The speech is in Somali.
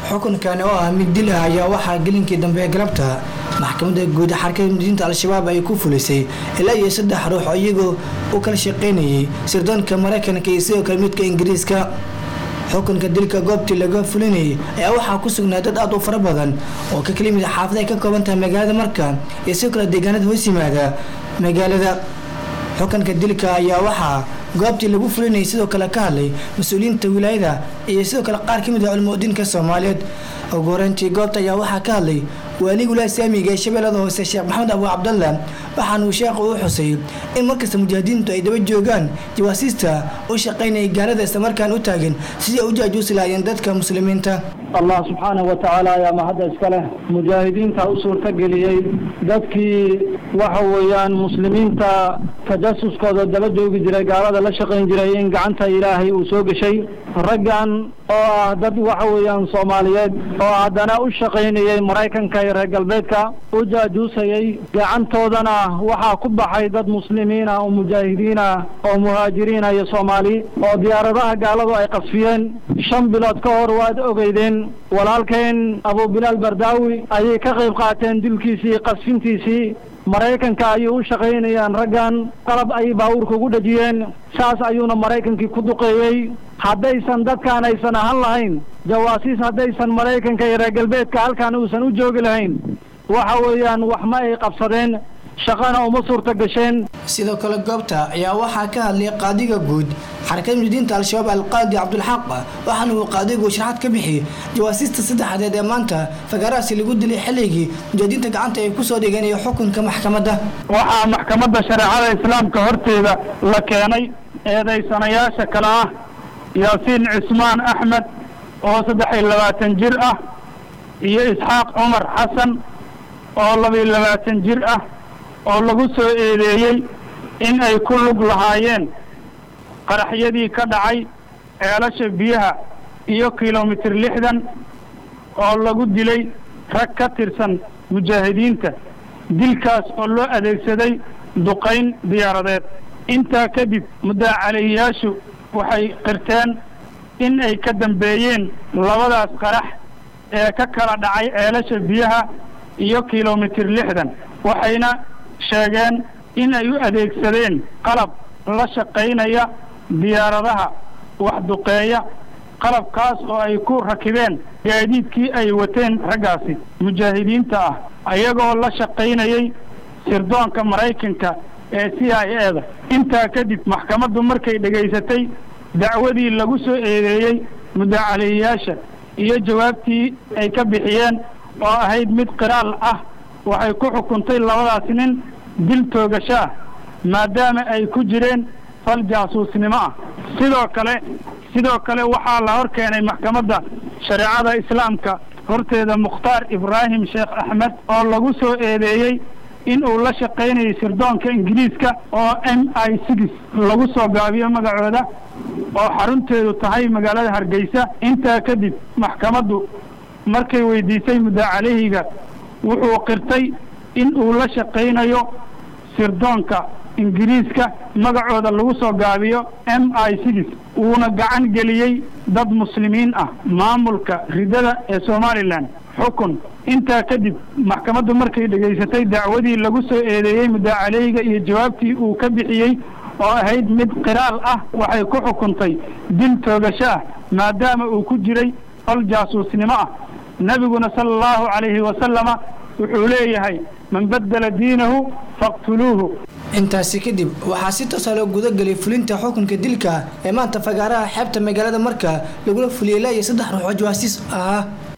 xukunkani oo ah mid dil ah ayaa waxaa gelinkii dambe galabta maxkamadda guud xarakada mudiinta al-shabaab ay ku fulisay ilaa iyo saddex ruux oo iyagoo u kala shaqaynayay sirdoonka maraykanka iyo sidoo kale midka ingiriiska xukunka dilka goobtii laga fulinayay ayaa waxaa ku sugnaa dad aad u fara badan oo ka kala yimid xaafada ay ka kooban tahay magaalada marka iyo sidoo kale deegaanada hoos yimaada magaalada xukunka dilka ayaa waxaa goobtii lagu fulinayay sidoo kale ka hadlay mas-uuliyiinta wilaayada iyo sidoo kale qaar ka mid ah culmudiinka soomaaliyeed ugu horeyntii goobta ayaa waxaa ka hadlay waaliga wilaaya saamiga ee shabeellada hoose sheekh maxamed abu cabdalla waxaanuu sheekhu u xusay in markasta mujaahidiintu ay daba joogaan jawaasiista u shaqaynaya gaalada islamarkaan u taagan sidii ay u jaajuusi lahaayeen dadka muslimiinta allah subxaanahu wa tacaala ayaa mahadda iska leh mujaahidiinta u suurtageliyey dadkii waxa weeyaan muslimiinta tajasuskooda daba joogi jiray gaalada la shaqayn jiray in gacanta ilaahay uu soo geshay raggan oo ah dad waxa weeyaan soomaaliyeed oo haddana u shaqaynayay maraykanka iyo reer galbeedka u jaajuusayay gacantoodana waxaa ku baxay dad muslimiina oo mujaahidiina oo muhaajiriina iyo soomaali oo diyaaradaha gaaladu ay qasfiyeen shan bilood ka hor waad ogeydeen walaalkeen abu bilaal bardaawi ayay ka qayb qaateen dilkiisii qasfintiisii maraykanka ayuu u shaqaynayaan raggan qalab ayay baabuurka ugu dhejiyeen saas ayuuna maraykankii ku duqeeyey haddaysan dadkaan aysan ahan lahayn jawaasiis haddaysan maraykanka iyo reer galbeedka halkaan uusan u joogi lahayn waxa weeyaan wax ma ay qabsadeen shaqana uma suurta gasheen sidoo kale goobta ayaa waxaa ka hadlay qaadiga guud xarakada mudiinta al-shabaab alqaadi cabdulxaq waxaana uu qaadigu sharaxad ka bixiyey jawaasiista saddexdeed ee maanta fagaarahaasi lagu dilay xilligii mujaahidiinta gacanta ay kusoo dhigeen iyo xukunka maxkamadda waxaa maxkamadda shareecada islaamka horteeda la keenay eedaysanayaasha kale ah yaasiin cismaan axmed oo saddex iyo labaatan jir ah iyo isxaaq cumar xasan oo labiyo labaatan jir ah oo lagu soo eedeeyey in ay ku lug lahaayeen qaraxyadii ka dhacay ceelasha biyaha iyo kilomitir lixdan oo lagu dilay rag ka tirsan mujaahidiinta dilkaas oo loo adeegsaday duqayn diyaaradeed intaa kadib mudaacaleeyayaashu waxay qirteen in ay ka dambeeyeen labadaas qarax ee ka kala dhacay ceelasha biyaha iyo kilomitir lixdan waxayna sheegeen in ay u adeegsadeen qalab la shaqaynaya diyaaradaha wax duqeeya qalabkaas oo ay ku rakibeen gaadiidkii ay wateen raggaasi mujaahidiinta ah ayagoo la shaqaynayay sirdoonka maraykanka ee c i e da intaa kadib maxkamaddu markay dhegaysatay dacwadii lagu soo eedeeyey mudaacaleeyayaasha iyo jawaabtii ay ka bixiyeen oo ahayd mid qiraal ah waxay ku xukuntay labadaas nin dil toogasho ah maadaama ay ku jireen fal jaasuusnimo ah sidoo kale sidoo kale waxaa la hor keenay maxkamadda shareecada islaamka horteeda mukhtaar ibraahim sheekh axmed oo lagu soo eedeeyey in uu la shaqaynayay sirdoonka ingiriiska oo m i six lagu soo gaabiyo magacooda oo xarunteedu tahay magaalada hargeysa intaa kadib maxkamaddu markay weydiisay mudaacalehiga wuxuu qirtay in uu la shaqaynayo sirdoonka ingiriiska magacooda lagu soo gaabiyo m i six uuna gacan geliyey dad muslimiin ah maamulka ridada ee somalilan xukun intaa kadib maxkamaddu markay dhegaysatay dacwadii lagu soo eedeeyey mudaacaleyga iyo jawaabtii uu ka bixiyey oo ahayd mid qiraal ah waxay ku xukuntay dil toogasho ah maadaama uu ku jiray fal jaasuusnimo ah nebiguna sala allahu calayhi wasalama wuxuu leeyahay man baddala diinahu faqtuluuhu intaasi kadib waxaa si toosa loo gudagelay fulinta xukunka dilka ee maanta fagaaraha xeebta magaalada marka lagula fuliyey ilaa iyo saddex ruux oo jawaasiis ahaa